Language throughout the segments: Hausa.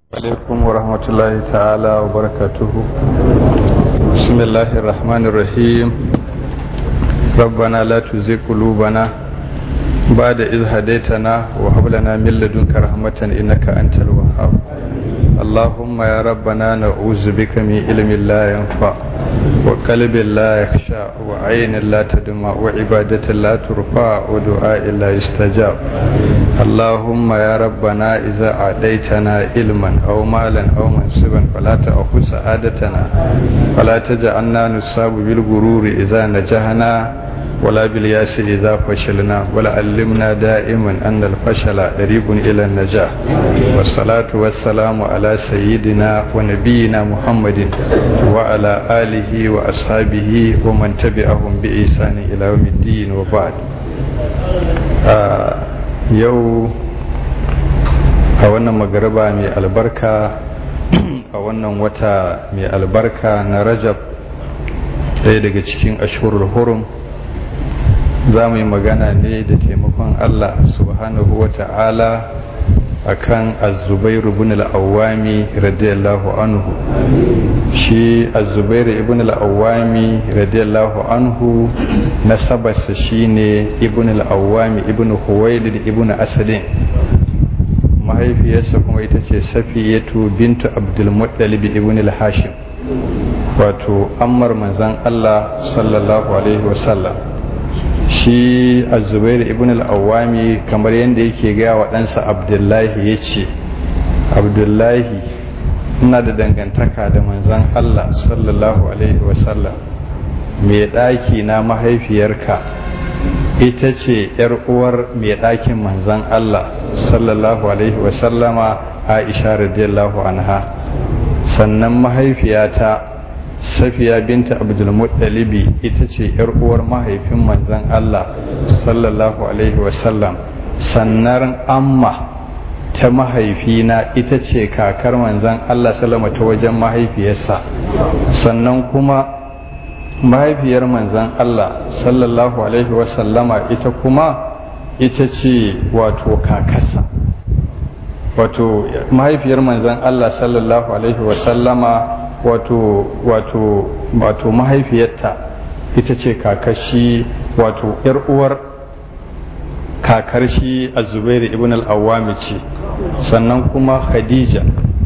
عليكم ورحمة الله تعالى وبركاته بسم الله الرحمن الرحيم ربنا لا تزغ قلوبنا بعد إذ هديتنا وهب لنا من لدنك رحمة إنك أنت الوهاب اللهم يا ربنا نعوذ بك من علم لا ينفع وقلب لا يخشع وعين لا تدمع وعبادة لا ترفع ودعاء لا يستجاب اللهم يا ربنا إذا أعطيتنا علما أو مالا أو منصبا فلا تأخذ سعادتنا ولا تجعلنا نصاب بالغرور إذا نجحنا ولا بالياس إذا فشلنا ولا علمنا دائما أن الفشل قريب إلى النجاح والصلاة والسلام على سيدنا ونبينا محمد وعلى آله وأصحابه ومن تبعهم بإحسان إلى يوم الدين وبعد آه يو a wannan magaraba mai albarka a wannan wata mai albarka na rajab ɗaya daga cikin ashurul hurum za mu yi magana ne da taimakon Allah subhanahu wa ta'ala a kan azubairu ibn al'awami radiyallahu anhu shi azubairu ibn al'awami radiyallahu anhu nasabarsa shi ne ibn al'awami ibn huwailid ibn asadin mahaifiyarsa kuma ita ce safiyatu bintu abdulmuttalib ibn al-hashim wato ammar manzan Allah sallallahu alaihi wasallam shi azubair ibn al-awwami kamar yadda yake gaya wa ɗansa abdullahi ya ce abdullahi ina da dangantaka da manzan allah sallallahu alaihi wasallam mai ɗaki na mahaifiyarka ita ce ‘yar uwar mai ɗakin manzan allah sallallahu alaihi wasallama aisha radiyallahu anha sannan mahaifiyata safiya binta abdulmuttalibi ita ce yar uwar mahaifin manzon Allah sallallahu alaihi wasallam sannan amma ta mahaifina ita ce kakar manzon Allah sallama ta wajen mahaifiyarsa sannan kuma mahaifiyar manzon Allah sallallahu alaihi wasallama ita kuma ita ce wato kakarsa wato mahaifiyar manzon Allah sallallahu alaihi wasallama wato wato wato mahaifiyarta ita ce kakashi wato yar uwar kakar shi azubair ibn al-awwami ce sannan kuma khadija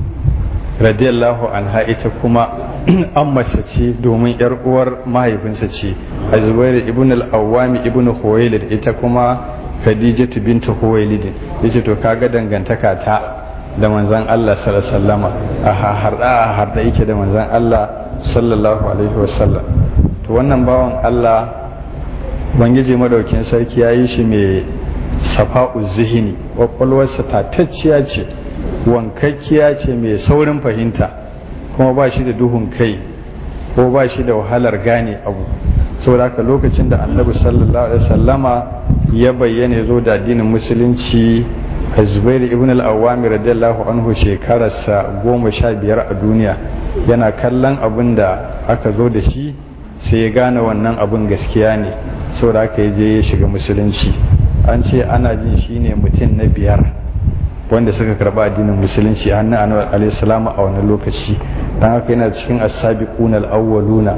radiyallahu anha ita kuma ammace ce domin yar uwar mahaifinsa ce azubair ibn al-awwami ibn huwailid ita kuma khadijatu bintu huwailid yace to kaga dangantaka ta da manzan Allah sallama a harda a harda yake da manzan Allah sallallahu alaihi wasallam to wannan bawan Allah bangiji madaukin sarki ya yi shi mai safa'u zihini kwakwalwarsa tatacciya ce wankakkiya ce mai saurin fahimta kuma ba shi da duhun kai ko ba shi da wahalar gane abu saboda haka lokacin da annabi sallallahu alaihi wasallama ya bayyana zo da addinin musulunci zubairu ibn al-awwami radiyallahu anhu shekararsa goma sha biyar a duniya yana kallon abin da aka zo da shi sai ya gane wannan abin gaskiya ne saboda aka je ya shiga musulunci an ce ana jin shi ne mutum na biyar wanda suka karba addinin musulunci a hannun annabi alaihi a wani lokaci dan haka yana cikin as-sabiquna al-awwaluna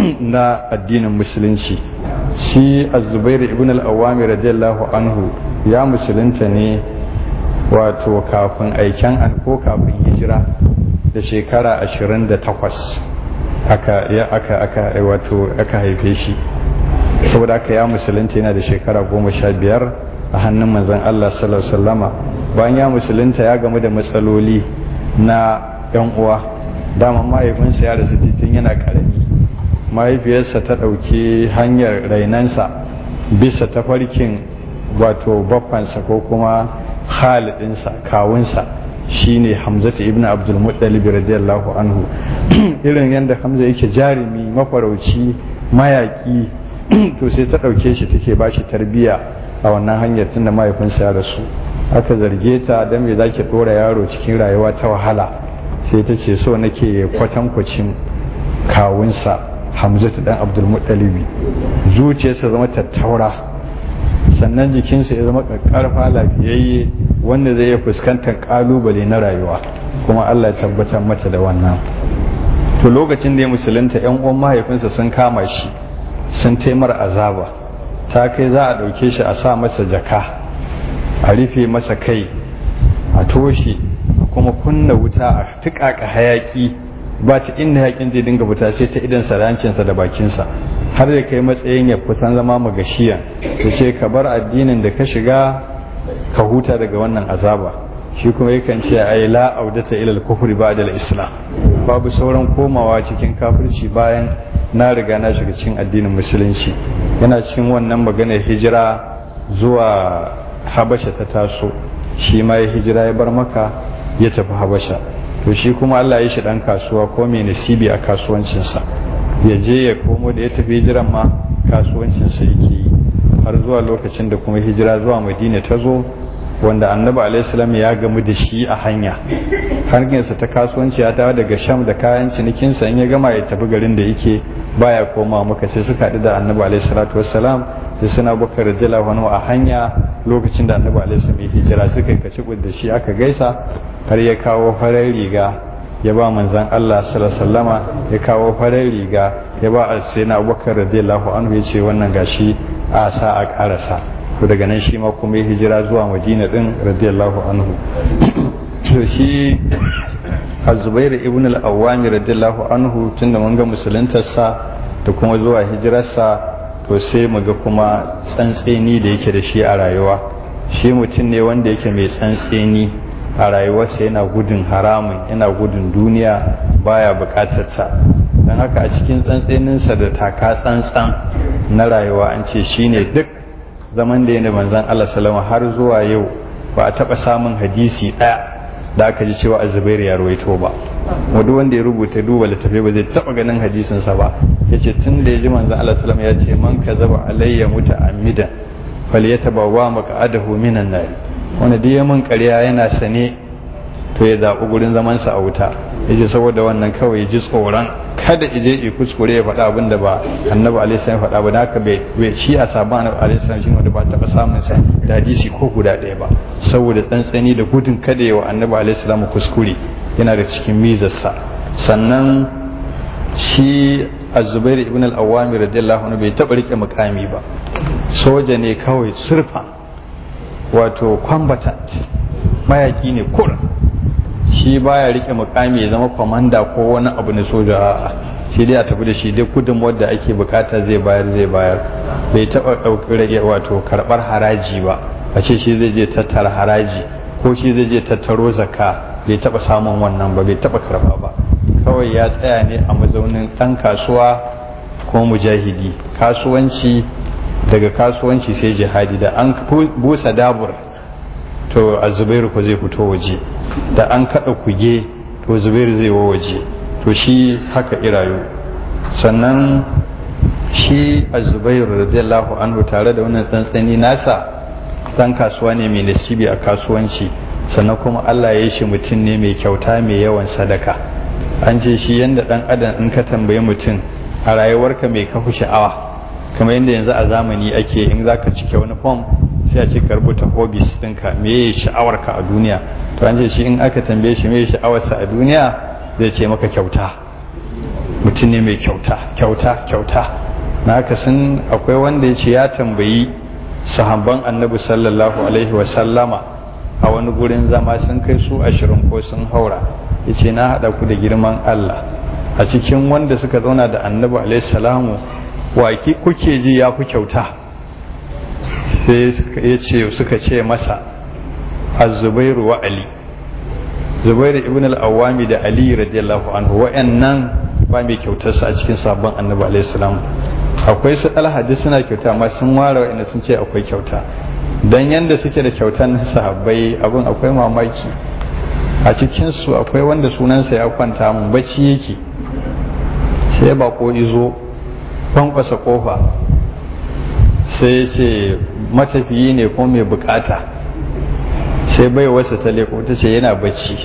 na addinin musulunci shi az-zubair ibn al-awwami radiyallahu anhu ya musulunta ne wato kafin aiken an ko kafin hijira da shekara ashirin da takwas aka ya aka aka wato aka haife shi saboda aka ya musulunta yana da shekara goma sha biyar a hannun manzon Allah sallallahu alaihi wasallama bayan ya musulunta ya gamu da matsaloli na yan uwa dama mahaifinsa ya rasu titin yana karami mahaifiyarsa ta ɗauki hanyar rainansa bisa tafarkin wato baffansa ko kuma khalidinsa kawunsa shine hamzatu ibn abdul muttalib radiyallahu anhu irin yadda hamza yake jarumi mafarauci mayaki to sai ta ɗauke shi take ba shi tarbiya a wannan hanyar tunda mahaifinsa ya rasu aka zarge ta don me zaki ɗora yaro cikin rayuwa ta wahala sai ta ce so nake kwatankwacin kawunsa hamzatu dan abdul muttalibi zuciyarsa zama tattaura sannan jikinsa ya zama ƙarfa lafiyayye wanda zai iya fuskantar ƙalubale na rayuwa kuma Allah ya tabbatar mata da wannan to lokacin da ya musulunta yan uwan mahaifinsa sun kama shi sun taimar azaba ta kai za a ɗauke shi a sa masa jaka a rufe masa kai a toshe kuma kunna wuta a tuƙaƙa hayaƙi ba ta inda hayaƙin zai dinga fita sai ta idan sarancinsa da bakinsa har da kai matsayin ya kusan zama magashiya to ce ka bar addinin da ka shiga ka huta daga wannan azaba shi kuma yakan ce ai la audata ila al-kufri ba'da al-islam babu sauran komawa cikin kafirci bayan na riga na shiga cikin addinin musulunci yana cikin wannan maganar hijira zuwa habasha ta taso shi ma ya hijira ya bar maka ya tafi habasha to shi kuma Allah ya shi dan kasuwa ko mai nasibi a kasuwancinsa ya je ya komo da ya tafi hijiran ma kasuwancinsa yake yi har zuwa lokacin da kuma hijira zuwa madina ta zo wanda annabi alaihissalam ya gamu da shi a hanya hanyarsa ta kasuwanci ya dawo daga sham da kayan cinikinsa in ya gama ya tafi garin da yake baya koma maka sai suka haɗu da annabi alaihissalatu wassalam da suna bakar radiyallahu anhu a hanya lokacin da annabi alaihissalam ya hijira suka yi kaci da shi aka gaisa har ya kawo farar riga ya ba manzan Allah sallallahu ya kawo farar riga ya ba sayyidina abubakar radiyallahu anhu ya ce wannan gashi a sa a karasa to daga nan shi ma kuma ya hijira zuwa madina din radiyallahu anhu to shi azubair ibn al-awwami radiyallahu anhu tunda mun ga musuluntarsa da kuma zuwa hijirarsa to sai mu ga kuma tsantseni da yake da shi a rayuwa shi mutum ne wanda yake mai tsantseni a rayuwarsa yana gudun haramun yana gudun duniya baya bukatar ta don haka a cikin tsantseninsa da taka tsantsan na rayuwa an ce shine duk zaman da yana manzan Allah salama har zuwa yau ba a taɓa samun hadisi ɗaya da aka ji cewa azubairu ya ruwaito ba wadu wanda ya rubuta duba littafi ba zai taɓa ganin hadisinsa ba ya ce tun da ya ji manzan Allah salama ya ce man ka zaba alayya muta amidan fal ya taɓa wa maka adahu minan nari wanda duk ya mun ƙarya yana sane to ya zaɓi gurin zamansa a wuta ya ce saboda wannan kawai ji tsoron kada ije ya kuskure ya faɗa abin da ba annabi alaihi ya faɗa ba da haka bai shi a sabon annabi alaihi salam shi wanda ba taɓa samun sa da hadisi ko guda ɗaya ba saboda tsantsani da gudun kada ya wa annabi alaihi salam kuskure yana da cikin mizarsa sannan shi az-zubair ibn al-awwami radiyallahu anhu bai taɓa rike mukami ba soja ne kawai surfa wato combatant mayaki ne kura shi baya rike mukami ya zama kwamanda ko wani abu na soja a'a shi dai a tafi da shi dai gudun wadda ake bukata zai bayar zai bayar bai taba ɗauki rage wato karɓar haraji ba a ce shi zai je tattara haraji ko shi zai je tattaro zakka bai taba samun wannan ba bai taba karɓa ba kawai ya tsaya ne a mazaunin ɗan kasuwa ko mujahidi kasuwanci daga kasuwanci sai jihadi da an busa dabur to a zubairu ko zai fito waje da an kada kuge to zubairu zai wa waje to shi haka irayu sannan shi a zubairu radiyallahu anhu tare da wannan tsantsani nasa dan kasuwa ne mai nasibi a kasuwanci sannan kuma Allah ya yi shi mutum ne mai kyauta mai yawan sadaka an ce shi yanda dan adam in ka tambayi mutum a rayuwarka mai kafu sha'awa kamar yadda yanzu a zamani ake in zaka cike wani form sai a ce ka rubuta hobbies ɗinka me ya sha'awarka a duniya to an ce shi in aka tambaye shi me ya sha'awarsa a duniya zai ce maka kyauta mutum ne mai kyauta kyauta kyauta na haka sun akwai wanda ya ce ya tambayi sahabban annabi sallallahu alaihi wa sallama a wani gurin zama sun kai su ashirin ko sun haura ya ce na haɗa ku da girman Allah a cikin wanda suka zauna da annabi alaihi salamu wa kuke ji ya fi kyauta sai ya ce suka ce masa az-zubairu wa ali zubairu ibn al-awwami da ali radiyallahu anhu wa'annan ba mai kyautarsa a cikin sabon annabi alaihi salam akwai su alhadi suna kyauta amma sun ware wa'anda sun ce akwai kyauta dan yanda suke da kyautan sahabbai abin akwai mamaki a cikin su akwai wanda sunansa ya kwanta mun bacci yake sai bako izo kwankwasa kofa sai ya ce matafiyi ne ko mai bukata sai bai wasa ta leko ta ce yana bacci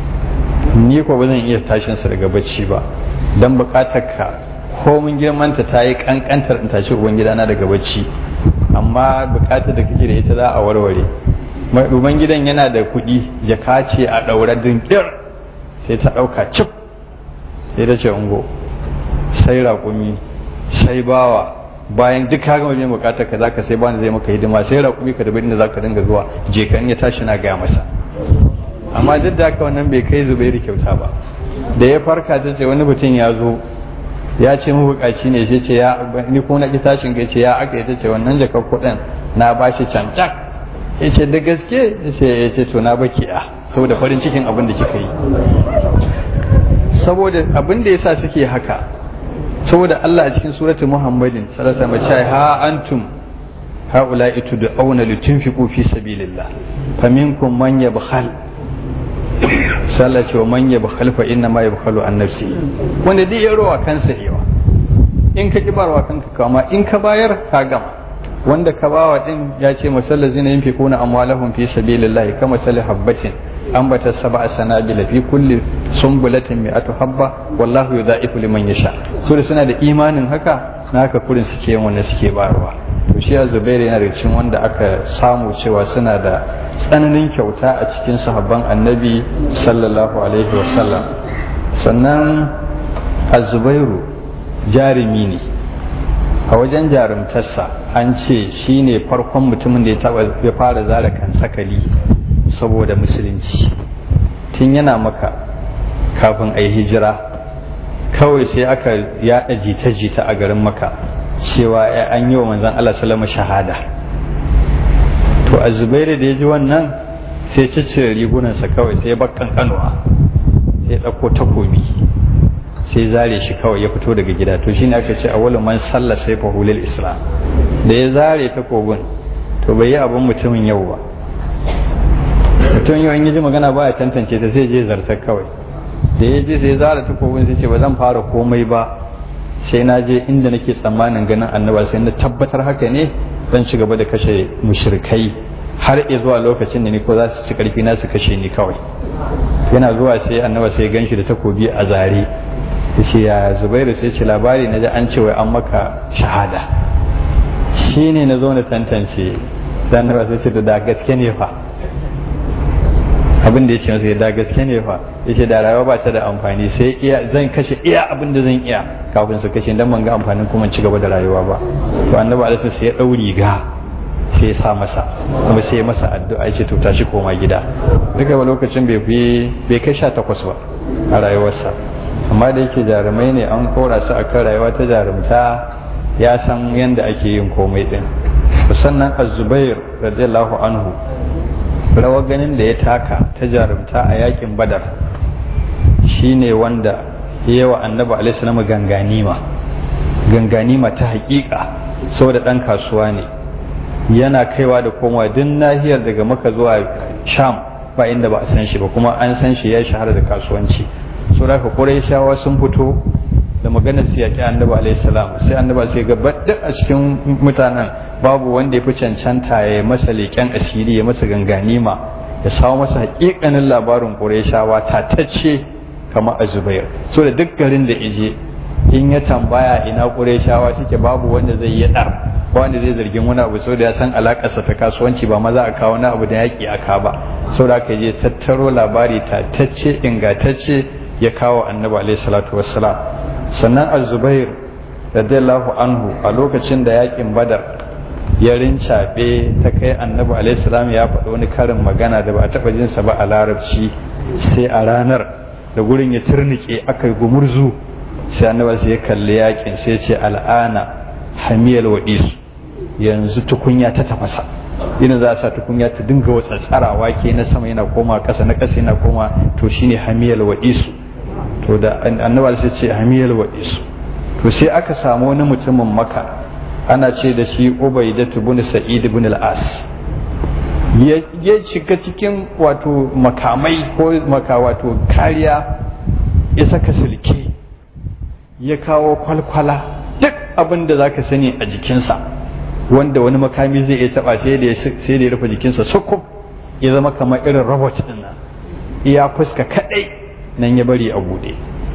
ni ko ba zan iya tashinsa daga bacci ba don bukatar ka komin girmanta ta yi kankantar in tashi uban gidana daga bacci amma bukatar da kake da ita za a warware uban gidan yana da kuɗi ya kace a ɗaura dinkir sai ta ɗauka cif sai ta ce ungo sai raƙumi sai bawa bayan duk ka gama biyan bukatar ka zaka sai bani zai maka hidima sai raƙumi ka da za ka dinga zuwa je kan ya tashi na gaya masa amma duk da haka wannan bai kai zubairu kyauta ba da ya farka ta ce wani mutum ya zo ya ce mabukaci ne shi ce ya ni ko na ki tashin ga ce ya aka yi ta ce wannan jakar kuɗin na bashi cancak ya ce da gaske ya ce ya ce to na baki a saboda farin cikin abin da kika yi saboda abin da yasa suke haka saboda Allah a cikin suratul Muhammadin sallallahu alaihi wasallam ha antum haula'i tud'auna litunfiqu fi sabilillah faminkum man yabkhal sallah ce wa man yabkhal fa inna ma yabkhalu an nafsi wanda dai ya rowa kansa yawa in ka ki barwa kanka kama in ka bayar ka gama wanda ka bawa din ya ce masallazina yunfiquna amwalahum fi sabilillah kama sali habbatin ambata sab'a sanabila fi kulli sumbulatin mi'atu habba wallahu yudha'ifu liman yasha so da suna da imanin haka na haka kurin suke yin wanda suke barwa to shi Zubairu yana da cikin wanda aka samu cewa suna da tsananin kyauta a cikin sahabban Annabi sallallahu alaihi wasallam sannan Az-Zubairu jarumi ne a wajen jarumtarsa an ce shine farkon mutumin da ya taba ya fara zara kan sakali saboda musulunci tun yana maka kafin a yi hijira kawai sai aka yaɗa jita-jita a garin maka cewa an yi wa manzan Allah salama shahada to a zubairu da ya ji wannan sai ciccire rigunansa kawai sai bakkan kanuwa sai ɗauko takobi sai zare shi kawai ya fito daga gida to shine aka ce a wani man sallah sai fahulil islam da ya zare takobin to bai yi abin mutumin yau ba mutum yau in ji magana baya tantance ta sai je zartar kawai da ya je sai zara takobin sai ce ba zan fara komai ba sai na je inda nake tsammanin ganin annaba sai na tabbatar haka ne zan ci gaba da kashe mushrikai har zuwa lokacin da ni ko za su ci karfi na su kashe ni kawai yana zuwa sai annaba sai gan shi da takobi a zare ya ce ya zubairu sai ce labari na ji an ce wai an maka shahada shi ne na zo na tantance sai annaba sai ce da gaske ne fa abin da ya ce masa da gaske ne fa ya ce da rayuwa ba ta da amfani sai iya zan kashe iya abin da zan iya kafin su kashe dan ban ga amfanin kuma ci gaba da rayuwa ba to annabi alaihi sai ya dau riga sai ya sa masa kuma sai ya masa addu'a ya ce to tashi koma gida duka ba lokacin bai fi bai kai 18 ba a rayuwarsa amma da yake jarumai ne an kora su akan rayuwa ta jarumta ya san yadda ake yin komai din sannan az-zubair radiyallahu anhu rawar ganin da ya taka ta jarumta a yakin badar shine wanda ya wa annabi alaihi ganganima ganganima ta hakika saboda dan kasuwa ne yana kaiwa da komawa duk nahiyar daga maka zuwa sham ba inda ba a san shi ba kuma an san shi ya shahara da kasuwanci saboda haka shawa sun fito da maganar su yaƙi annabi alaihi salam sai annabi sai ga duk a cikin mutanen babu wanda ya fi cancanta ya masa leƙen asiri ya masa ganganima ya samu masa haƙiƙanin labarin ƙurayshawa tatacce kamar a zubair so da duk garin da ije in ya tambaya ina ƙurayshawa suke babu wanda zai yi ɗar ba wanda zai zargin wani abu so da ya san alaƙarsa ta kasuwanci ba maza a kawo wani abu da yaƙi a ka ba so da aka je tattaro labari tatacce ingantacce ya kawo annabi alaihi salatu wassalam sannan az-zubair radiyallahu anhu a lokacin da yaƙin badar ya rincaɓe ta kai annabi alaihissalam ya faɗi wani karin magana da ba a taɓa jinsa ba a larabci sai a ranar da gurin ya turnike aka yi gumurzu sai annabi sai ya kalli yakin sai ce al'ana hamiyal waɗisu yanzu tukunya ta tafasa ina za a sa tukunya ta dinga watsatsara wake na sama yana koma ƙasa na ƙasa yana koma to shine hamiyal waɗisu to da annabi sai ce hamiyal waɗisu to sai aka samu wani mutumin maka ana ce da shi ubaidatu bin sa'id bin al-as ya shiga cikin wato makamai ko maka wato kariya ya saka sulke ya kawo kwalkwala duk abin da zaka sani a jikinsa wanda wani makami zai iya taba sai da sai da ya rufe jikinsa sukub ya zama kamar irin robot din nan iya fuska kadai nan ya bari a bude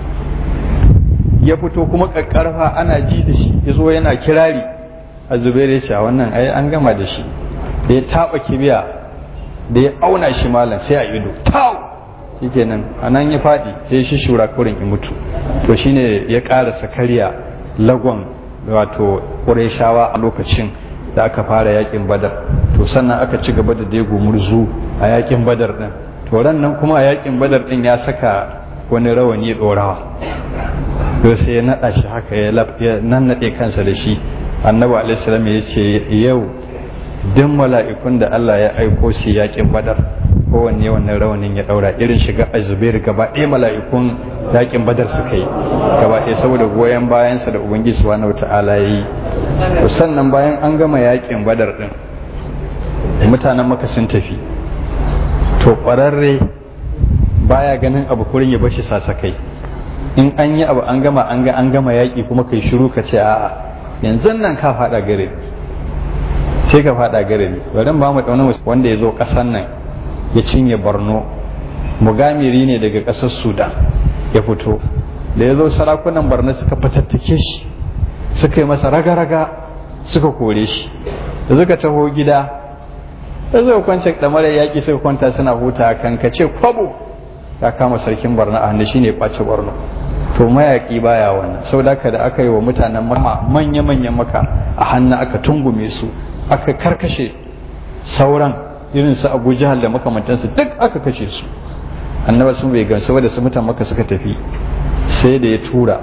ya fito kuma kakkarfa ana ji da shi ya zo yana kirari a zubairu ya wannan ai an gama da shi da ya taba kibiya da ya auna shi malam sai a ido tau shikenan a nan ya faɗi sai shi shura kurin ya mutu to shine ya ƙarasa karya lagon wato ƙureshawa a lokacin da aka fara yakin badar to sannan aka ci gaba da dego murzu a yakin badar din to ran nan kuma a yakin badar din ya saka wani rawani ɗorawa to sai ya naɗa shi haka ya nannaɗe kansa da shi annabi alaihissalam ya ce yau duk mala'ikun da Allah ya aiko su yakin badar kowanne wannan rawanin ya ɗaura irin shiga azubair gaba ɗaya mala'ikun yakin badar suka yi gaba ɗaya saboda goyon bayansa da ubangiji subhanahu wata'ala ya yi to sannan bayan an gama yakin badar din mutanen maka sun tafi to ƙwararre baya ganin abu kurin ya bashi sasakai in an yi abu an gama an ga an gama yaƙi kuma kai shiru ka ce a'a yanzu nan ka faɗa gare sai ka faɗa gare ne bari ba mu ɗauna wanda ya zo ƙasar nan ya cinye borno mugamiri ne daga ƙasar sudan ya fito da ya zo sarakunan borno suka fatattake shi suka yi masa raga-raga suka kore shi da suka taho gida da zai kwance ɗamarar yaƙi suka kwanta suna huta kan ka ce kwabo ya kama sarkin barna a hannu shine ɓace barno to mayaƙi baya wannan sau da da aka yi wa mutanen mama manya-manyan maka a hannu aka tungume su aka karkashe sauran irin su abu jihar da makamantansu duk aka kashe su annaba sun bai gamsu da su mutan maka suka tafi sai da ya tura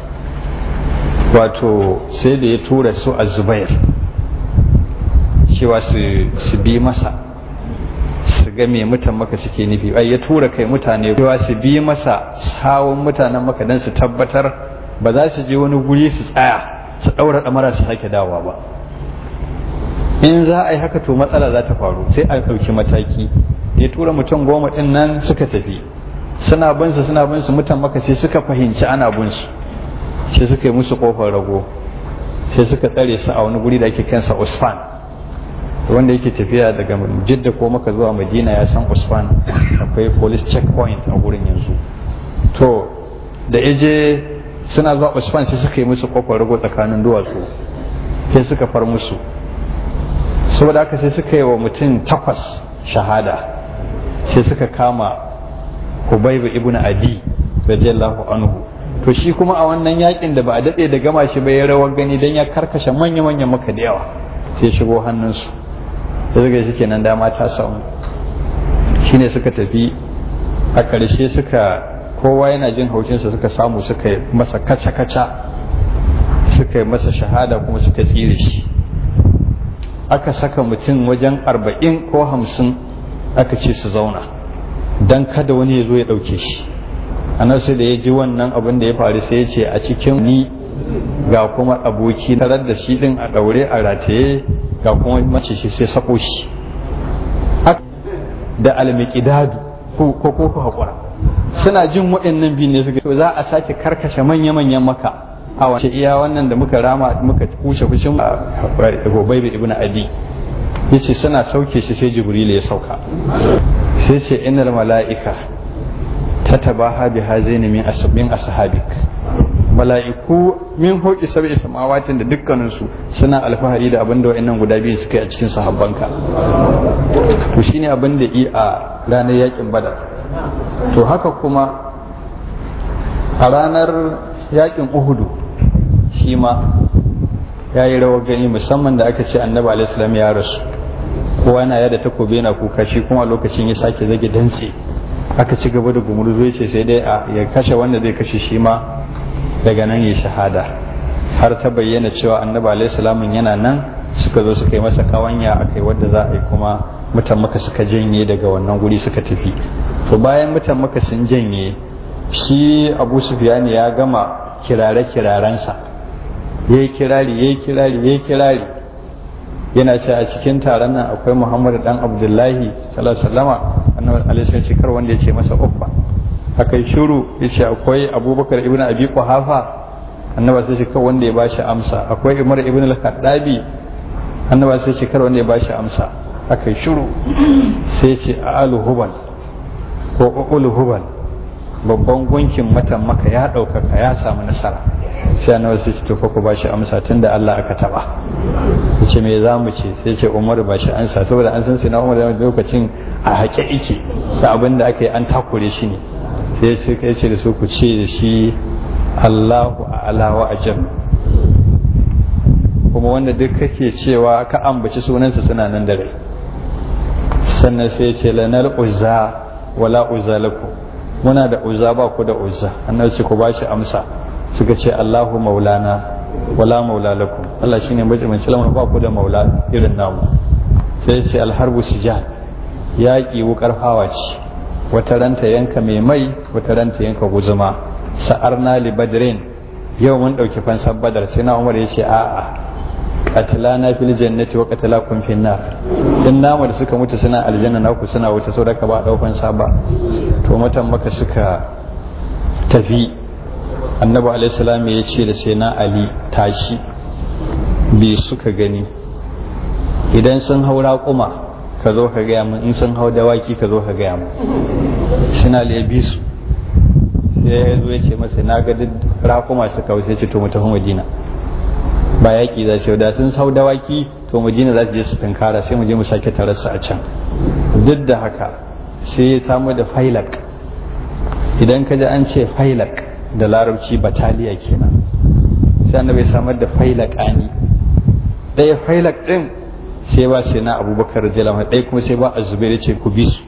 wato sai da ya tura su a zubair cewa su bi masa su ga me mutan maka suke nufi ai ya tura kai mutane cewa su bi masa sawun mutanen maka don su tabbatar ba za su je wani guri su tsaya su ɗaura ɗamara su sake dawowa ba in za a yi haka to matsala za ta faru sai a ɗauki mataki ya tura mutum goma ɗin nan suka tafi suna bin su suna bin su mutan maka sai suka fahimci ana bin su sai suka yi musu kofar rago sai suka tsare su a wani guri da ake kansa usfan wanda yake tafiya daga jidda ko maka zuwa madina ya san usfan akwai police checkpoint a gurin yanzu to da ije suna zuwa usfan sai suka yi musu kofar rago tsakanin duwatsu sai suka far musu saboda haka sai suka yi wa mutum takwas shahada sai suka kama Hubaibu ibn Adi radiyallahu anhu to shi kuma a wannan yakin da ba a dade da gama shi ba ya rawar gani dan ya karkashe manya-manyan maka da yawa sai shigo hannunsu da suka shi kenan dama ta samu shine suka tafi a ƙarshe suka kowa yana jin haushinsa suka samu suka yi masa kaca-kaca suka yi masa shahada kuma suka tsire shi aka saka mutum wajen arba'in ko hamsin aka ce su zauna don kada wani ya zo ya ɗauke shi anan sai da ya ji wannan abin da ya faru sai ya ce a cikin ni ga kuma aboki tarar da shi din a ɗaure a rataye ga kuma mace shi sai sako shi da almiqdadu ko ko ko hakura suna jin waɗannan biyu ne suka za a sake karkashe manya-manyan maka a wace iya wannan da muka rama muka kushe fushin Hubay ibn Adi yace suna sauke shi sai Jibril ya sauka sai ce innal mala'ika tatabaha bi hazaini min asbin ashabik mala'iku min hoki sab'i samawatin da dukkanin su suna alfahari da abin da wayannan guda biyu suka yi a cikin sahabbanka to shine abin da yi a ranar yakin badar to haka kuma a ranar yakin uhudu shi ma ya yi rawar gani musamman da aka ce annabi alaihissalam ya rasu kowa yana yada takobi yana kuka shi kuma lokacin ya sake zage dantse aka ci gaba da gumurzu ya ce sai dai ya kashe wanda zai kashe shi ma daga nan ya shahada har ta bayyana cewa annabi alaihissalam yana nan suka zo suka yi masa kawanya akai wadda za a yi kuma mutan maka suka janye daga wannan guri suka tafi to bayan mutan maka sun janye shi abu sufiyani ya gama kirare-kirarensa ya yi kirari ya yi kirari ya yi kirari yana ce a cikin taron nan akwai muhammadu dan abdullahi sallama annabi alaihi shekar wanda ya ce masa uffa aka yi shuru ya ce akwai abubakar ibn abi quhafa annabi sai shekar wanda ya bashi amsa akwai umar ibn al-khattabi annabi sai shekar wanda ya bashi amsa aka yi shuru sai ce a alu hubal ko ulu hubal babban gunkin matan maka ya ɗaukaka ya samu nasara sai annabi sai ce to fa ku bashi amsa tunda Allah aka taba yace me za mu ce sai ce Umar ba shi ansa saboda an san sai na Umar lokacin a haƙe ike da abin da aka yi an takure shi ne sai sai kai ce da su ku ce da shi Allahu a'ala wa ajam kuma wanda duk kake cewa ka ambaci sunansa suna nan da rai sannan sai ce lanar uzza wala uzza lakum muna da uzza ba ku da uzza annabi ce ku ba shi amsa suka ce Allahu maulana wala maula lakum Allah shine majimin lamar ba ku da maula irin namu sai ce alharbu sijal yaƙi wukar hawa ce wata ranta yanka mai mai wata ranta yanka guzuma sa'arna li badrin yau mun ɗauki fansar badar sai na umar ya ce a'a qatlana fil jannati wa qatlakum fin nar din namu da suka mutu suna aljanna naku suna wuta so ka ba daukan sa ba to mutan maka suka tafi annabi alaihi salam ya ce da sai na ali tashi bi suka gani idan sun haura kuma ka zo ka gaya min in sun hau dawaki ka zo ka gaya min suna lebi su sai ya zo ya ce masa na ga duk rakuma suka wuce ce to mu tafi madina ba yaƙi za su da sun hau dawaki to madina za su je su tunkara sai mu je mu sake tararsa a can duk da haka sai ya samu da failak idan ka ji an ce failak da larabci bataliya kenan sai annabi ya samar da failak ani ɗaya failak ɗin sai ba sai na abubakar radiyallahu ɗaya kuma sai ba a zubair ce ku bi su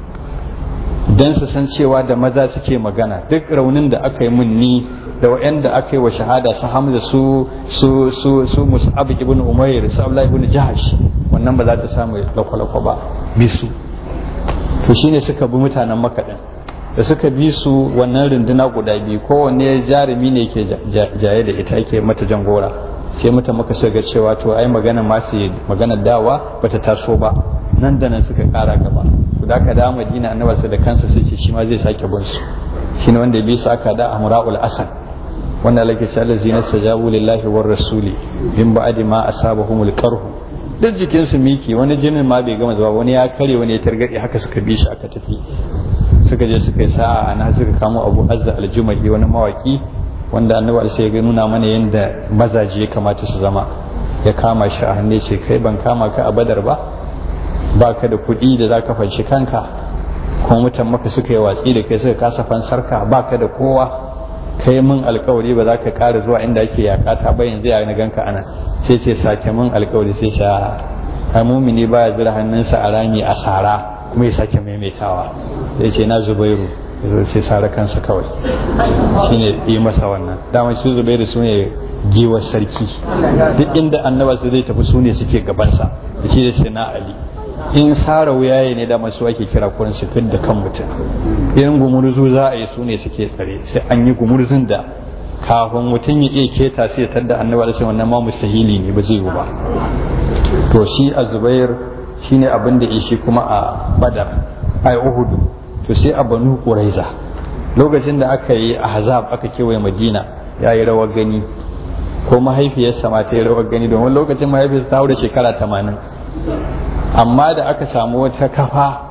dan su san cewa da maza suke magana duk raunin da aka yi mun ni da wa'anda aka yi wa shahada su hamza su su su su mus'ab ibn umayr su abdullah ibn jahash wannan ba za ta samu lakwalakwa ba bi su to shine suka bi mutanen makka din da suka bi su wannan runduna guda biyu kowanne jarumi ne ke jaye da ita yake mata jangora sai mutan maka suka ga cewa to ai magana ma su magana dawa bata taso ba nan da nan suka kara gaba to da ka da Madina annabi da kansa sai ce shi ma zai sake bin su shine wanda ya bi su aka da Amra'ul Asad wanda lake ce allazina sajabu lillahi war rasuli min ba'di ma asabahumul qarhu duk jikin su miki wani jinin ma bai gama zuwa wani ya kare wani ya targade haka suka bi shi aka tafi suka je suka yi sa'a ana suka kamo Abu Azza al-Jumahi wani mawaki wanda annabi sai ya nuna mana yadda mazaje ya kamata su zama ya kama shi a hannu ce kai ban kama ka a badar ba ba ka da kuɗi da za ka fanshi kanka kuma mutan maka suka yi watsi da kai suka kasa fansarka ba ka da kowa kai mun alkawari ba za ka ƙara zuwa inda ake yakata ba yanzu ya na ganka ana sai ce sake mun alkawari sai sha a mumini ba ya zira hannunsa a rami a sara kuma ya sake maimaitawa sai ce na zubairu ya sai sara kansa kawai shine yi masa wannan dama su zubairu su ne giwar sarki duk inda annaba su zai tafi su ne suke gabansa da shi da sai na ali in sara wuyaye ne da masu ake kira kurin su da kan mutum in gumurzu za a yi su ne suke tsare sai an yi gumurzun da kafin mutum ya iya keta sai ya tadda annaba da sai wannan ma mustahili ne ba zai yi ba to shi a zubair shine abin da shi kuma a badar ai uhudu to sai a banu quraiza lokacin da aka yi ahzab aka kewaye madina ya yi rawar gani ko mahaifiyarsa ma ta yi rawar gani domin lokacin mahaifiyarsa ta haura shekara tamanin amma da aka samu wata kafa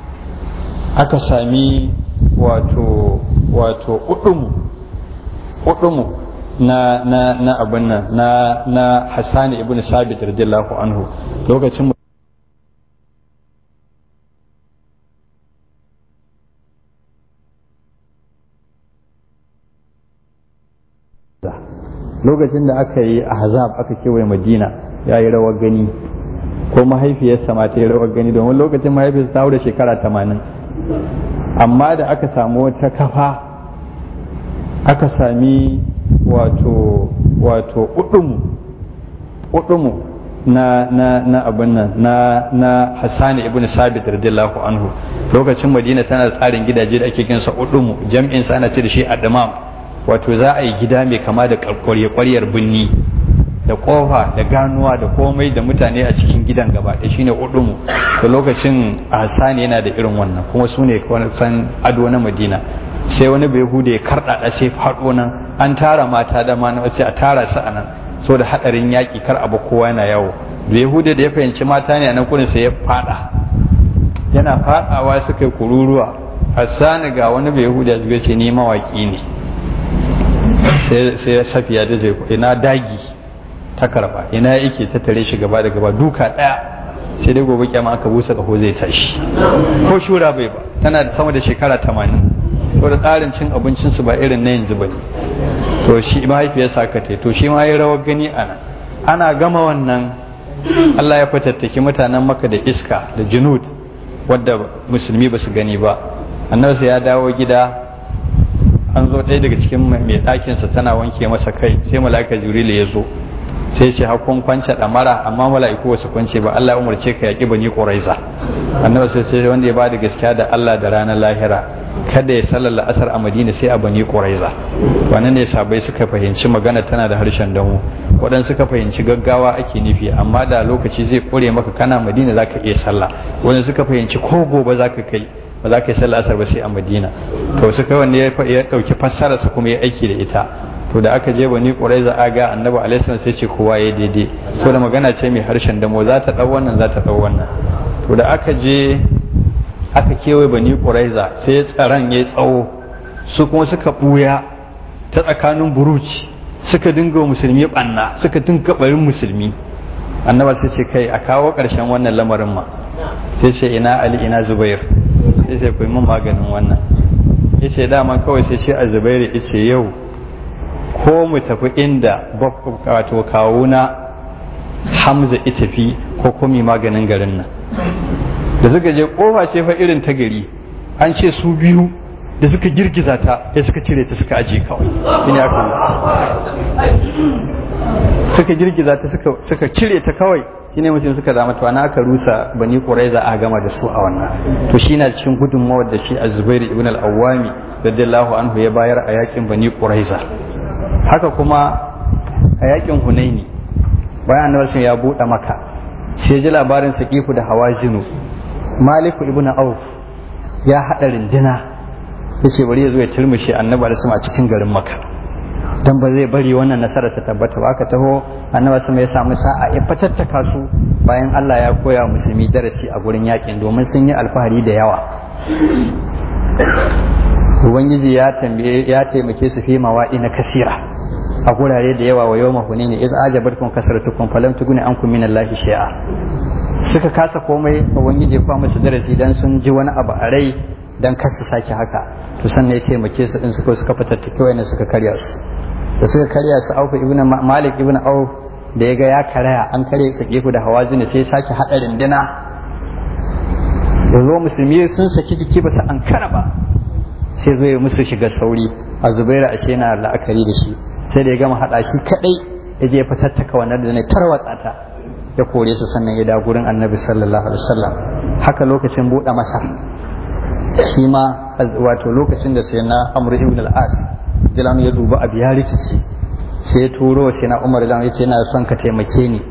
aka sami wato wato udumu udumu na na na abin nan na na Hassan ibn Sabit radiyallahu anhu lokacin lokacin da aka yi ahzab aka kewaye madina ya yi rawar gani ko mahaifiyarsa ma ta yi rawar gani domin lokacin mahaifiyarsa ta da shekara tamanin amma da aka samu wata kafa aka sami wato wato udumu udumu na na na abin nan na na Hassan ibn Sabit radiyallahu anhu lokacin Madina tana tsarin gidaje da ake kinsa udumu jam'in sa ana ce da shi adamam wato za a yi gida mai kama da kwarye-kwaryar binni da kofa da ganuwa da komai da mutane a cikin gidan gaba da shine udumu da lokacin Hassan yana da irin wannan kuma su ne san ado na Madina sai wani bai hude ya karɗaɗa sai faɗo nan an tara mata da ma na sai a tara su a nan so da hadarin yaƙi kar abu kowa yana yawo bai hude da ya fahimci mata ne a nan kurin sai ya faɗa yana faɗawa suka yi kururuwa Hassan ga wani bai hude ya ce ni mawaƙi ne sai safiya da zai ina dagi ta karba ina yake ta tare shi gaba da gaba duka daya sai dai gobe kyama aka busa kaho zai tashi ko shura bai ba tana da sama da shekara tamanin ko da tsarin cin abincin su ba irin na yanzu bane to shi mahaifiyarsa aka tai to shi ma ya rawar gani ana ana gama wannan Allah ya fatattaki mutanen maka da iska da junud wadda musulmi ba su gani ba annabi ya dawo gida an zo ɗaya daga cikin mai ɗakinsa tana wanke masa kai sai mala'ika jibril ya zo sai ce hakun kwance ɗamara amma mala'iku wasu kwance ba Allah ya umarce ka yaƙi bani ƙuraiza annabi sai sai wanda ya bada gaskiya da Allah da ranar lahira kada ya sallar la'asar a madina sai a bani ƙuraiza wannan ne sabai suka fahimci magana tana da harshen damu waɗansu suka fahimci gaggawa ake nufi amma da lokaci zai ƙure maka kana madina zaka iya sallah wani suka fahimci ko gobe zaka kai ba za ka yi sallah asar ba sai a madina to suka wanne ya ɗauki fassararsa kuma ya aiki da ita to da aka je bani ƙuraiza aga annabi alaihi sai ce kowa ya daidai so da magana ce mai harshen damo za ta ɗau wannan za ta ɗau wannan to da aka je aka kewaye bani ƙuraiza sai tsaron ya tsawo su kuma suka ɓuya ta tsakanin buruci suka dinga musulmi ɓanna suka dinga ɓarin musulmi annaba sai ce kai a kawo ƙarshen wannan lamarin ma sai ce ina ali ina zubair sai ce ku mun maganin wannan yace dama kawai sai ce a zubairu yace yau ko mu tafi inda wato kawuna hamza ita fi ko kuma maganin garin nan da suka je kofa ce fa irin ta gari an ce su biyu da suka girgiza ta sai suka cire ta suka aje kawai shine aka suka girgiza ta suka cire ta kawai shine mutum suka zama to ana aka rusa bani quraiza a gama da su a wannan to shi na cikin gudunmawar da shi az-zubair ibn al-awwami radiyallahu anhu ya bayar a yakin bani quraiza haka kuma a yakin hunaini bayan annabi ya buɗe maka sai ji labarin saqifu da hawazinu maliku ibn auf ya hada rindina yace bari ya zo ya turmushe annabi da a cikin garin maka dan ba zai bari wannan nasara ta tabbata ba aka taho annabi sama ya samu sa'a ya fatattaka su bayan Allah ya koya musulmi darasi a gurin yakin domin sun yi alfahari da yawa ubangiji ya tambaye ya taimake su fi mawa'i na kasira a gurare da yawa wa yawma hunayni iz ajabatkum kasratukum falam tuguni ankum min Allahi shay'a suka kasa komai ubangiji ya musu darasi dan sun ji wani abu a rai dan kar su sake haka to sannan ya taimake su din suka suka fatattake wayannan suka karya su da suka karya su Auf ibn Malik ibn Auf da ya ga ya karaya an karya su gefu da hawazin sai sake hada rindina yanzu musulmi sun saki jiki ba su an kara ba sai zo ya musu shiga sauri a zubairu a ce na la'akari da shi sai da ya gama haɗa shi kaɗai ya je fatattaka wannan da ne tarwatsa ta ya kore su sannan ya da gurin annabi sallallahu alaihi wasallam haka lokacin buɗe masa shi ma wato lokacin da sai na amr ibn al-as jilan ya duba abu ya rikici sai ya turo sai na umar ya ce yana son ka taimake ni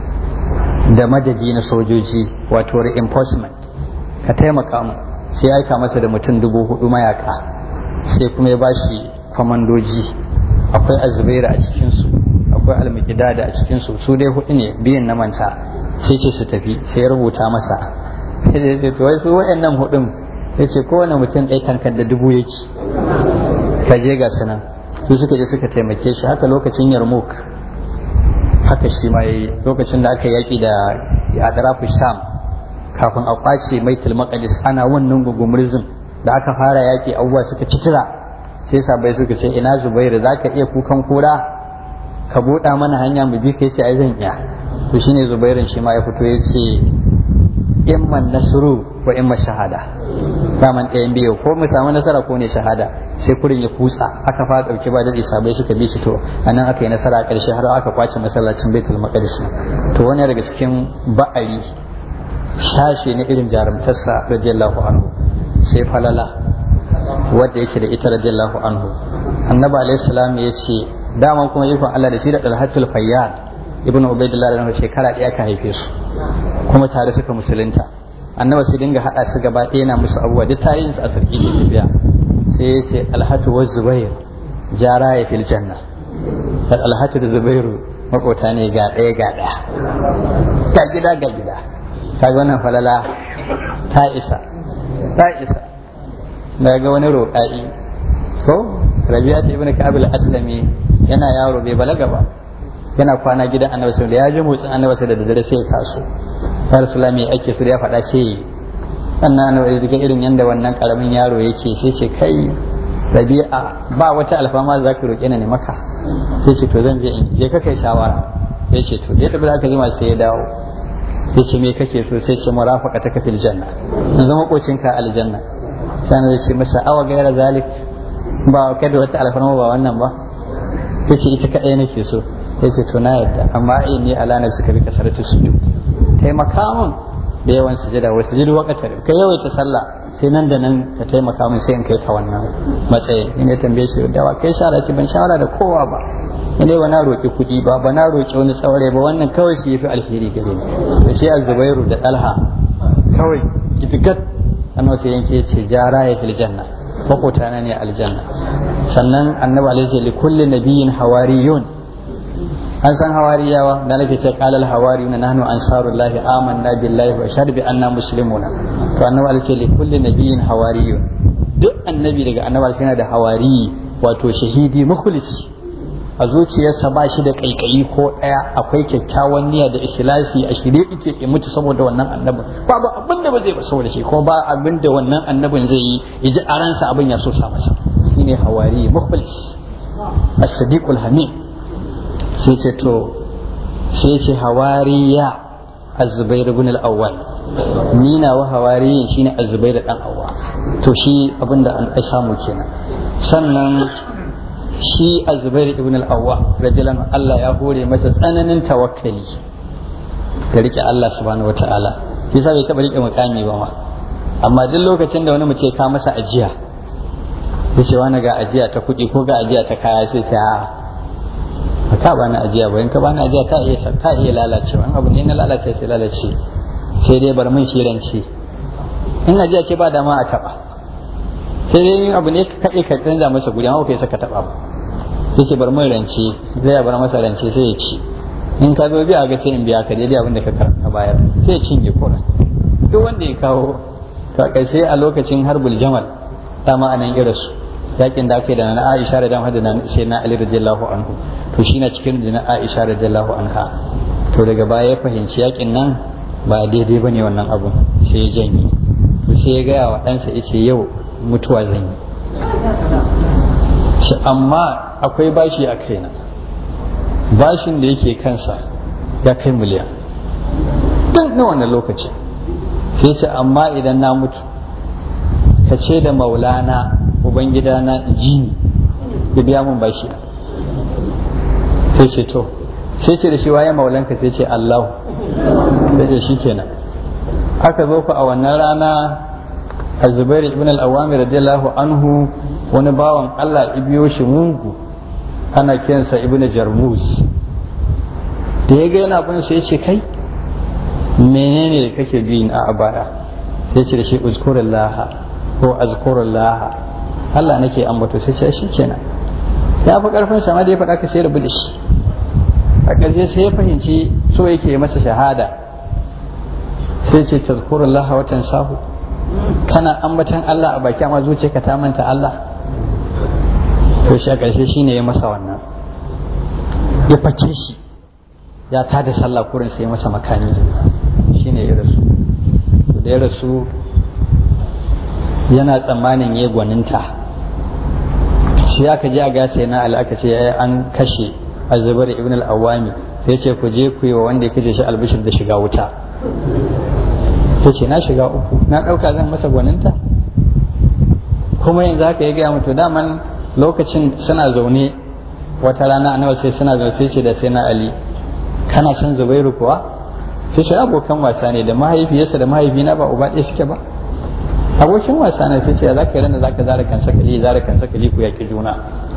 da madadi na sojoji wato reinforcement ka taimaka mu sai ya aika masa da mutum dubu hudu mayaka sai kuma ya bashi kwamandoji akwai azubairu a cikinsu akwai almukidada a cikinsu su dai hudu ne biyan na manta sai ce su tafi sai ya rubuta masa sai ya ce to wai su waɗannan hudun ya ce kowane mutum ɗaya kankan da dubu yake ka je ga sunan su suka je suka taimake shi haka lokacin yarmouk haka shi ma yayi lokacin da aka yaki da adrafu sham kafin a kwace baitul maqdis ana wannan gugumurzin da aka fara yaki abubuwa suka citira sai sabai suka ce ina zubairu zaka iya kukan kura ka buɗa mana hanya mu bi kai sai ai zan iya to shine zubairun shi ma ya fito ya ce imman nasru wa imma shahada daman ɗayan biyu ko mu samu nasara ko ne shahada sai kurin ya kutsa aka fara ɗauke ba da sabai suka bi shi to anan aka yi nasara a ƙarshe har aka kwace masallacin baitul maqdis to wani daga cikin ba'ari shashe na irin jarumtarsa radiyallahu anhu sai falala wadda yake da ita radiyallahu anhu annabi alaihi salam ya ce daman kuma ikon Allah da shi da dalhatul fayyad ibnu ubaidillah da shekara ɗaya ka haife su kuma tare suka musulunta annabi sai dinga hada su gaba ɗaya na musu abubuwa duk tarihin su a sarki ke tafiya sai ya ce alhatu wa zubair jara ya fil janna alhatu da zubairu makota ne ga ɗaya ga ɗaya ga gida ga gida kaga wannan falala ta isa ta isa na ga wani roƙa'i ko rabi'a ibn ka'ab al-aslami yana yaro bai balaga ba yana kwana gidan annabi sallallahu ya ji motsin annabi sai da daddare sai ya taso ya rasulullah me ake so ya faɗa ce sannan na daga irin yadda wannan karamin yaro yake sai ce kai rabi'a ba wata alfama za ka roƙe ni maka sai ce to zan je in je ka kai shawara sai ce to ya tafi aka jima sai ya dawo sai ce me kake so sai ce murafaka ta kafil janna in zama kocinka aljanna sai na ce masa awa gaira zalik ba kada wata alfarma ba wannan ba sai ce ita kaɗai nake so sai ce to na yadda amma inni ala nafsika bi kasaratu sujud taimaka mun da yawan sujada wa sujudu waqtar ka yawaita sallah sai nan da nan ka taimaka mun sai in kai ka wannan matsayin in ya tambaye shi da wa kai shawara ki ban shawara da kowa ba in dai na roƙi kuɗi ba ba na roƙi wani tsaure ba wannan kawai shi yafi alheri gare ni to shi az-zubairu da talha kawai gidigat annabi sai yanke ce jara ya fil janna makota na ne aljanna sannan annabi alaihi li kulli nabiyyin hawariyun an san hawariyawa da nake ce qala al hawariyuna nahnu ansarullahi amanna billahi wa shahadu bi anna muslimuna to annabi alaihi li kulli nabiyyin hawariyun duk annabi daga annabi alaihi yana da hawari wato shahidi mukhlisi a zuciyarsa ba shi da kaikayi ko ɗaya akwai kyakkyawan niyya da ikhlasi a shirye yake ya mutu saboda wannan annabin babu abin da ba zai ba saboda shi ko ba abin da wannan annabin zai yi ya ji a ransa abin ya so sa masa shine hawari mukhlis as-sadiqul hamid sai ce to sai ce hawariya az-zubair ibn al-awwal ni na wa hawariyin shine az-zubair dan awwa to shi abinda an samu kenan sannan shi a zubair ibn al-awwa rajulan Allah ya hore masa tsananin tawakkali da rike Allah subhanahu wataala shi yasa bai taba rike mukami ba ma amma duk lokacin da wani mutum ya masa ajiya ya ce wani ga ajiya ta kuɗi ko ga ajiya ta kaya sai sai a ba ka bani ajiya ba in ka bani ajiya ta iya ta iya lalacewa in abu ne na lalace sai lalace sai dai bar min shirance in ajiya ce ba dama a taba sai dai yin abu ne ka kaɗe ka canza masa guri amma kai saka taba ba yake bar mai rance zai bar masa rance sai ya ci in ka zo biya ga sai in biya ka daidai abin da ka karanta bayar sai ya cinye kura duk wanda ya kawo to sai a lokacin harbul jamal dama anan irin su yakin da ake da na Aisha da dama da na sai na Ali radiyallahu anhu to shi na cikin da na Aisha radiyallahu anha to daga baya ya fahimci yakin nan ba daidai bane wannan abun sai ya janye to sai ya gaya wa ɗansa ya ce yau mutuwa zan yi amma akwai bashi a kaina bashin da yake kansa ya kai miliyan duk na wannan lokaci sai ce amma idan na mutu ka ce da maulana ubangidana jini ya biya mun bashi sai ce to sai ce da shi waye maulanka sai ce allahu sai ce shi kenan aka zo ku a wannan rana a zubairu ibn al-awami radiyallahu anhu wani bawan Allah ibiyo shi mungu ana kiransa ibn jarmus da ya ga yana bin sai ya ce kai menene kake bi a baya sai ce da shi uzkurullah ko azkurullah Allah nake ambato sai ce shi kenan ya fi karfin sama da ya faɗa ka sai rabu da shi a ƙarshe sai ya fahimci so yake masa shahada sai ce tazkurullah watan sahu kana ambatan Allah a baki amma zuciyarka ta manta Allah to shi a ƙarshe shi ne ya masa wannan ya fake shi ya ta da sallah kurin sai masa makani shi ne ya rasu da ya rasu yana tsammanin ya gwaninta shi aka je a gasa na ali aka ce an kashe azubar ibn al-awami sai ce ku je ku yi wa wanda ya kashe shi albishir da shiga wuta ta ce na shiga uku na ɗauka zan masa gwaninta kuma yanzu haka ya gaya mutu daman lokacin suna zaune wata rana annabi sai suna zaune sai ce da sai na ali kana son zubairu kuwa sai shi abokan wasa ne da mahaifiyarsa da mahaifina ba uba ɗaya suke ba abokin wasa ne sai ce za ka yi rana za ka zara kan sakali zara kan sakali ku yaƙi juna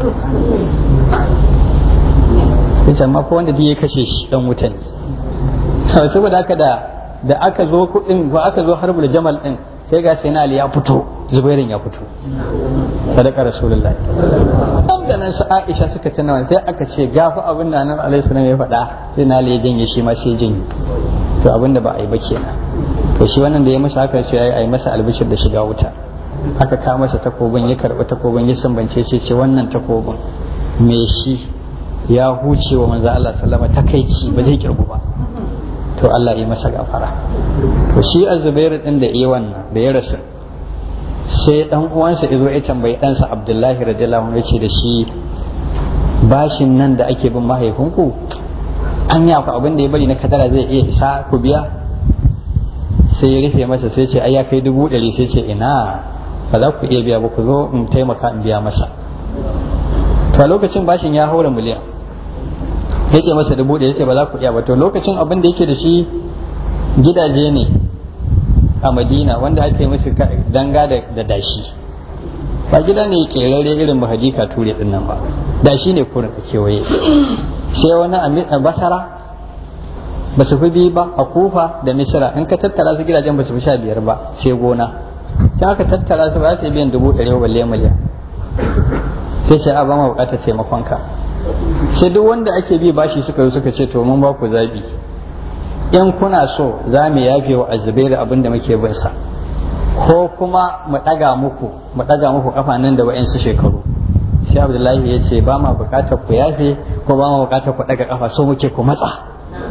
sai ce amma ko wanda duk ya kashe shi dan wuta ne saboda haka da da aka zo kuɗin ko aka zo harbul jamal din sai ga sai na ali ya fito zubairin ya fito sadaka rasulullahi dan da nan su aisha suka tana wani sai aka ce gafa abin da nan alaihi salam ya faɗa sai na ali ya janye shi ma sai ya janye to abin da ba a yi ba kenan to shi wannan da ya masa haka sai ya yi masa albishir da shiga wuta aka kawo masa takobin ya karɓi takobin ya sambance shi ce wannan takobin me shi ya huce wa manzo Allah sallama takaici ba zai kirgu ba to to Allah yi masa gafara to shi azubairu din da iya wannan da ya rasu sai dan uwansa izo ya tambayi ɗansa abdullahi radiyallahu anhu yace da shi bashin nan da ake bin mahaifinku an yi akwai abin da ya bari na kadara zai iya isa ku biya sai ya rufe masa sai ce ai ya kai dubu ɗari sai ce ina ba za ku iya biya ba ku zo in taimaka in biya masa to a lokacin bashin ya haura miliyan ya ce masa dubu ɗari ce ba za ku iya ba to lokacin abin da yake da shi gidaje ne a madina wanda ake musu danga da dashi ba gida ne kerare irin ba hadika ture din nan ba dashi ne kurin a kewaye sai wani a basara ba su fi biyu ba a kufa da misira in ka tattara su gidajen ba su fi sha biyar ba sai gona sai aka tattara su ba su biyan dubu ɗari balle miliyan sai sai a ba ma bukatar taimakon ka sai duk wanda ake bi bashi suka zo suka ce to mun ba ku zaɓi in kuna so za mu yafe wa azubairu abin da muke bin sa ko kuma mu ɗaga muku mu ɗaga muku kafa nan da wa'yansu shekaru sai abdullahi ya ce ba ma bukatar ku yafe ko ba ma bukatar ku ɗaga kafa so muke ku matsa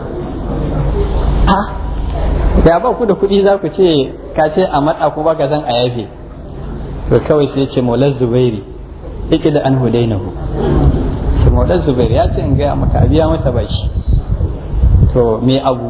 ha ya ba ku da kuɗi za ku ce ka ce a matsa ko ba ka san a yafe to kawai sai ce maular zubairi iki da an hudainahu to maular zubairi ya ce in gaya maka a biya masa bashi to me abu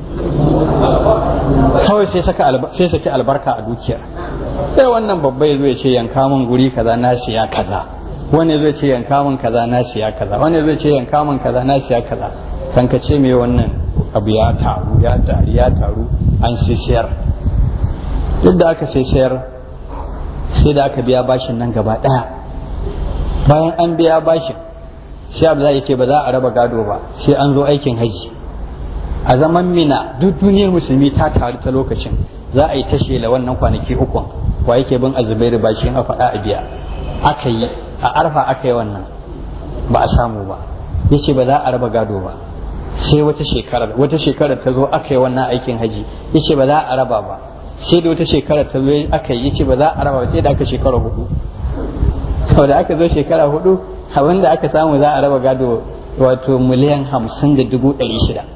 kawai sai saka sai saki albarka a dukiyar sai wannan babba ya zo ya ce yanka min guri kaza na siya kaza wani zai ce yanka min kaza na siya kaza wani zai ce yanka min kaza na siya kaza kan ka ce me wannan abu ya taru ya taru ya taru an sai sayar duk da aka sai sayar sai da aka biya bashin nan gaba daya bayan an biya bashin sai abu zai ce ba za a raba gado ba sai an zo aikin haji a zaman mina duk duniyar musulmi ta taru ta lokacin za a yi ta shela wannan kwanaki ukun wa yake bin azubairu bashi a faɗa a biya aka yi a arfa aka yi wannan ba a samu ba yace ba za a raba gado ba sai wata shekarar wata shekarar ta zo aka yi wannan aikin haji yace ba za a raba ba sai da wata shekarar ta zo aka yi yace ba za a raba ba sai da aka shekara hudu saboda aka zo shekara hudu abin da aka samu za a raba gado wato miliyan hamsin da dubu ɗari shida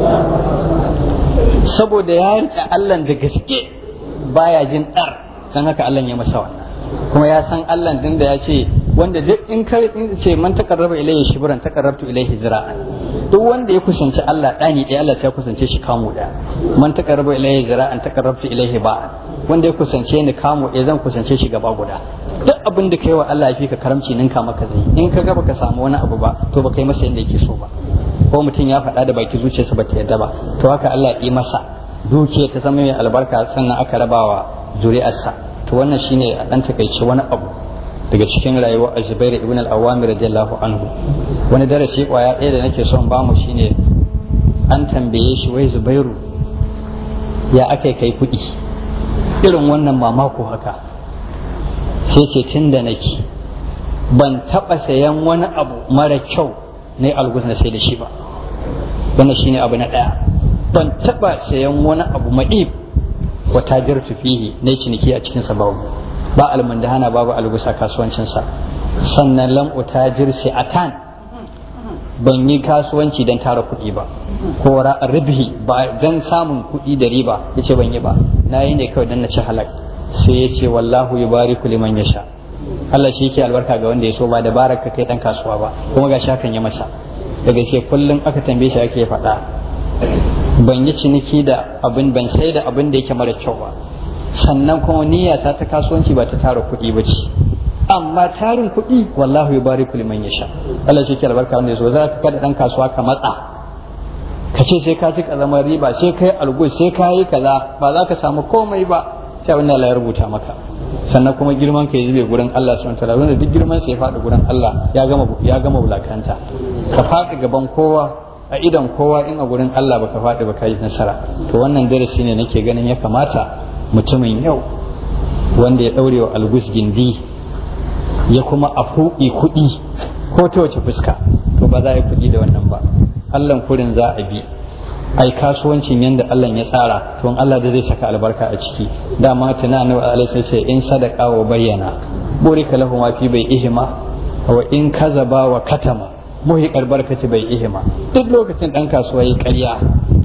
saboda ya riƙe Allah da gaske baya jin ɗar don haka Allah ya masa wannan kuma ya san Allah din da ya ce wanda duk in ka ce man taqarraba ilayhi shibran taqarrabtu ilayhi zira'an duk wanda ya kusanci Allah ɗani ɗaya Allah sai ya kusance shi kamu ɗaya man taqarraba ilayhi zira'an taqarrabtu ilayhi ba'an wanda ya kusance ni kamu ɗaya zan kusance shi gaba guda duk abin da kai wa Allah ya fi ka karamci ninka maka zai in ka ga baka samu wani abu ba to baka yi masa yadda yake so ba ko mutum ya faɗa da baki zuciyarsa ba ta yadda ba to haka Allah ya yi masa dukiya ta zama mai albarka sannan aka rabawa zuri'arsa to wannan shine a dan takaice wani abu daga cikin rayuwar Zubair ibn al-Awwam radiyallahu anhu wani darasi kwaya ɗaya da nake son bamu shine an tambaye shi wai Zubairu ya aka kai kuɗi irin wannan mamako haka sai ce tun da nake ban taɓa sayan wani abu mara kyau na algus na sai da shi ba wannan shine abu na ɗaya ban taɓa sayan wani abu maɗib wa tajirtu fihi na ciniki a cikinsa babu ba almundahana babu algusa kasuwancinsa sannan lam utajir atan ban yi kasuwanci don tara kuɗi ba ko ribhi ba don samun kuɗi da riba yace ban yi ba na yi ne kawai don na ci halak sai ya ce wallahu yubariku liman yasha Allah shi yake albarka ga wanda ya so ba da baraka kai dan kasuwa ba kuma ga hakan ya masa daga ce kullum aka tambaye shi ake faɗa ban yi ciniki da abin ban sai da abin da yake mara kyau ba sannan kuma niyyata ta kasuwanci ba ta tara kuɗi ba ce amma tarin kuɗi wallahu ya bari liman ya sha Allah shi ke albarka wanda ya so za ka kada ɗan kasuwa ka matsa ka ce sai ka ci kazamar riba sai ka yi algus sai ka yi kaza ba za ka samu komai ba sai abin da Allah ya rubuta maka sannan kuma girman ka ya zube gurin Allah subhanahu wataala wanda duk girman sa ya faɗi gurin Allah ya gama ya gama wulakanta ka faɗi gaban kowa a idan kowa in a gurin Allah baka faɗi ba ka yi nasara to wannan darasi ne nake ganin ya kamata mutumin yau wanda ya ɗaure wa algus gindi ya kuma a fuɗi kuɗi ko ta wace fuska to ba za a yi kuɗi da wannan ba Allah kurin za a bi ai kasuwancin yanda Allah ya tsara to Allah da zai saka albarka a ciki dama tana annabi alaihi sai in sadaka wa bayyana burika lahu ma fi bai ihima wa in kazaba wa katama muhi barkati bai ihima duk lokacin dan kasuwa yi ƙarya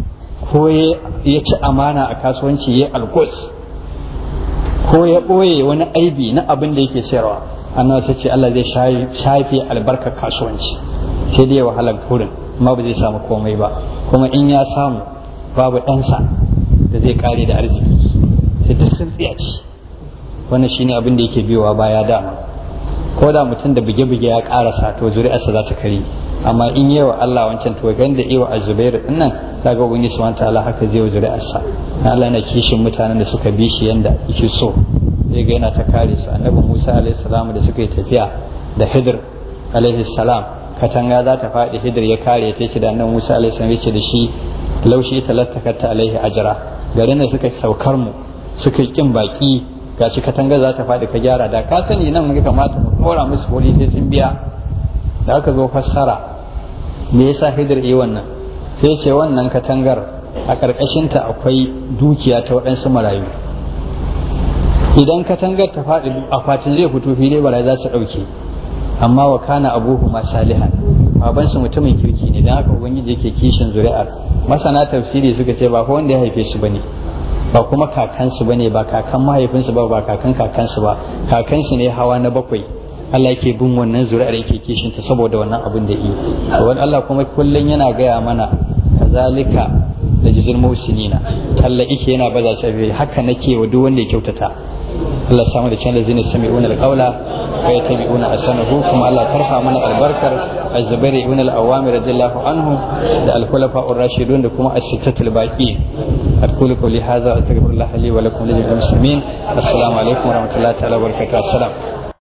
ko ya ci amana a kasuwanci ya alkos ko ya ɓoye wani aibi na abin da yake sayarwa annabi ta ce Allah zai shafe albarkar kasuwanci sai dai wahalar kurin amma ba zai samu komai ba kuma in ya samu babu ɗansa da zai kare da arziki sai duk sun tsiyaci wannan shine abin da yake biyowa baya dama ko da mutum da buge-buge ya karasa to zuri'arsa za ta kare amma in yi wa Allah wancan to gan da iwa azubairu din nan daga ubangi subhanahu ta'ala haka zai wa zuri'arsa na Allah yana kishin mutanen da suka bi shi yanda yake so zai ga yana ta kare su annabi Musa alaihi salam da suka yi tafiya da Hidir alaihi salam katanga za ta faɗi Hidir ya kare ta ce da annabi Musa alaihi salam yace da shi laushi talattakatta alaihi ajra garin da suka saukar mu suka kin baki gashi katanga za ta faɗi ka gyara da ka sani nan muka kamata mu kora musu koli sai sun biya da aka zo fassara me yasa hidir yi wannan sai ce wannan katangar a ƙarƙashinta akwai dukiya ta waɗansu marayu idan katangar ta faɗi akwatin zai fito fili bara za su ɗauke amma wa kana abuhu ma salihan babansu mutumin kirki ne don haka ubangiji yake kishin zuri'ar masana tafsiri suka ce ba ko wanda ya haife su bane ba kuma kakansu bane ba kakan mahaifinsu ba ba kakan kakansu ba kakansu ne hawa na bakwai Allah yake bin wannan zuri'ar yake kishin ta saboda wannan abin da yi wani Allah kuma kullun yana gaya mana kazalika da jizil musinina Allah yake yana baza shi haka nake wa duk wanda ya kyautata Allah samu da can da zini sami'una alqaula wa yattabi'una asanahu kuma Allah tarfa mana albarkar az-zubair ibn al-awwam radiyallahu anhu da al-khulafa ar-rashidun da kuma as-sittatul baqi أقول قولي هذا أستغفر الله لي ولكم ولجميع المسلمين السلام عليكم ورحمة الله تعالى وبركاته السلام